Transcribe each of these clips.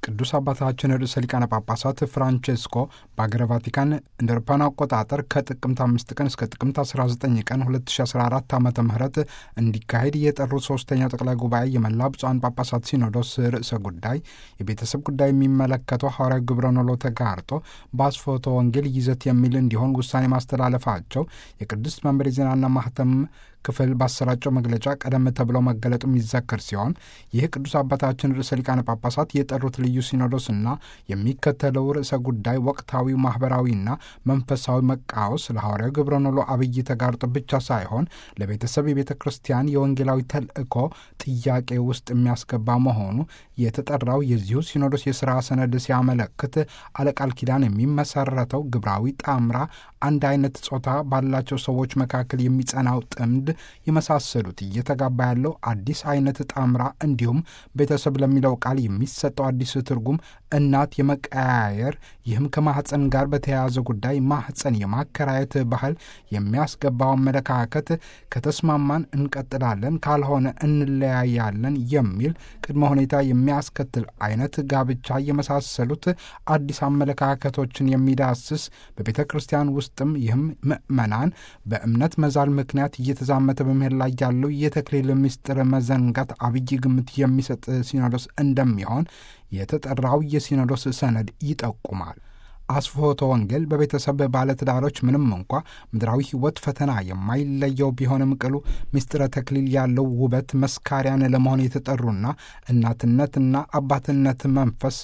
ቅዱስ አባታችን ርዕሰ ሊቃነ ጳጳሳት ፍራንቼስኮ በአገረ ቫቲካን እንደ አውሮፓውያን አቆጣጠር ከጥቅምት አምስት ቀን እስከ ጥቅምት 19 ቀን 2014 ዓ ም እንዲካሄድ የጠሩት ሶስተኛው ጠቅላይ ጉባኤ የመላ ብፁዓን ጳጳሳት ሲኖዶስ ርዕሰ ጉዳይ የቤተሰብ ጉዳይ የሚመለከተው ሐዋርያዊ ግብረ ኖሎ ተጋርጦ በአስፎቶ ወንጌል ይዘት የሚል እንዲሆን ውሳኔ ማስተላለፋቸው የቅድስት መንበር የዜናና ማህተም ክፍል ባሰራጨው መግለጫ ቀደም ተብሎ መገለጡ የሚዘከር ሲሆን ይህ ቅዱስ አባታችን ርዕሰ ሊቃነ ጳጳሳት የጠሩት ልዩ ሲኖዶስና የሚከተለው ርዕሰ ጉዳይ ወቅታዊ ማህበራዊና መንፈሳዊ መቃወስ ለሐዋርያው ግብረ ኖሎ አብይ ተጋርጦ ብቻ ሳይሆን ለቤተሰብ የቤተ ክርስቲያን የወንጌላዊ ተልእኮ ጥያቄ ውስጥ የሚያስገባ መሆኑ የተጠራው የዚሁ ሲኖዶስ የሥራ ሰነድ ሲያመለክት አለቃል ኪዳን የሚመሰረተው ግብራዊ ጣምራ አንድ አይነት ጾታ ባላቸው ሰዎች መካከል የሚጸናው ጥምድ የመሳሰሉት እየተጋባ ያለው አዲስ አይነት ጣምራ እንዲሁም ቤተሰብ ለሚለው ቃል የሚሰጠው አዲስ ትርጉም እናት የመቀያየር ይህም ከማህፀን ጋር በተያያዘ ጉዳይ ማህፀን የማከራየት ባህል የሚያስገባው አመለካከት ከተስማማን እንቀጥላለን፣ ካልሆነ እንለያያለን የሚል ቅድመ ሁኔታ የሚያስከትል አይነት ጋብቻ የመሳሰሉት አዲስ አመለካከቶችን የሚዳስስ በቤተ ክርስቲያን ውስጥም ይህም ምዕመናን በእምነት መዛል ምክንያት እየተዛመተ በመሄድ ላይ ያለው የተክሊል ምስጢር መዘንጋት አብይ ግምት የሚሰጥ ሲኖዶስ እንደሚሆን የተጠራው የሲኖዶስ ሰነድ ይጠቁማል። አስፎቶ ወንጌል በቤተሰብ ባለትዳሮች ምንም እንኳ ምድራዊ ሕይወት ፈተና የማይለየው ቢሆንም ቅሉ ምስጢረ ተክሊል ያለው ውበት መስካሪያን ለመሆን የተጠሩና እናትነትና አባትነት መንፈስ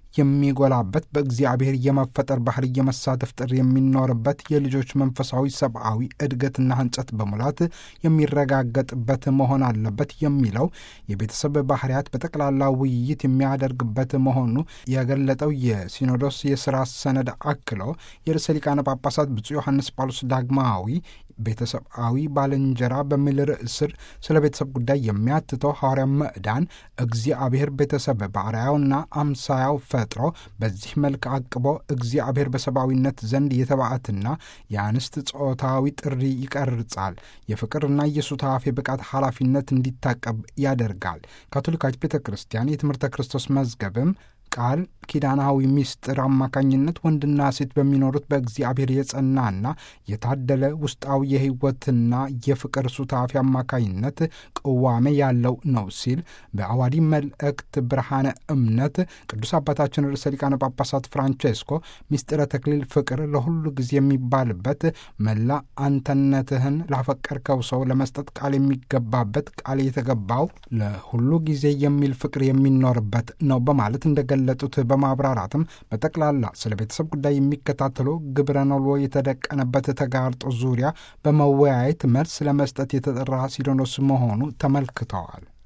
የሚጎላበት በእግዚአብሔር የመፈጠር ባህል የመሳተፍ ጥሪ የሚኖርበት የልጆች መንፈሳዊ ሰብአዊ እድገትና ሕንጸት በሙላት የሚረጋገጥበት መሆን አለበት የሚለው የቤተሰብ ባህርያት በጠቅላላ ውይይት የሚያደርግበት መሆኑ የገለጠው የሲኖዶስ የሥራ ሰነድ አክሎ የርዕሰ ሊቃነ ጳጳሳት ብፁዕ ዮሐንስ ጳውሎስ ዳግማዊ ቤተሰባዊ ባልንጀራ በሚል ርዕስ ስር ስለ ቤተሰብ ጉዳይ የሚያትተው ሐዋርያ ምዕዳን እግዚአብሔር ቤተሰብ በአርአያውና አምሳያው ፈጥሮ በዚህ መልክ አቅቦ እግዚአብሔር በሰብአዊነት ዘንድ የተባዕትና የአንስት ጾታዊ ጥሪ ይቀርጻል። የፍቅርና የሱታፌ ብቃት ኃላፊነት እንዲታቀብ ያደርጋል። ካቶሊካዊት ቤተ ክርስቲያን የትምህርተ ክርስቶስ መዝገብም ቃል ኪዳናዊ ምስጢር አማካኝነት ወንድና ሴት በሚኖሩት በእግዚአብሔር የጸናና የታደለ ውስጣዊ የሕይወትና የፍቅር ሱታፊ አማካኝነት ቅዋሜ ያለው ነው ሲል በአዋዲ መልእክት ብርሃነ እምነት ቅዱስ አባታችን ርዕሰ ሊቃነ ጳጳሳት ፍራንቼስኮ ምስጢረ ተክሊል ፍቅር ለሁሉ ጊዜ የሚባልበት መላ አንተነትህን ላፈቀርከው ሰው ለመስጠት ቃል የሚገባበት ቃል የተገባው ለሁሉ ጊዜ የሚል ፍቅር የሚኖርበት ነው በማለት እንደገ ለጡት በማብራራትም በጠቅላላ ስለ ቤተሰብ ጉዳይ የሚከታተሉ ግብረ ኖሎ የተደቀነበት ተጋርጦ ዙሪያ በመወያየት መልስ ለመስጠት የተጠራ ሲኖዶስ መሆኑ ተመልክተዋል።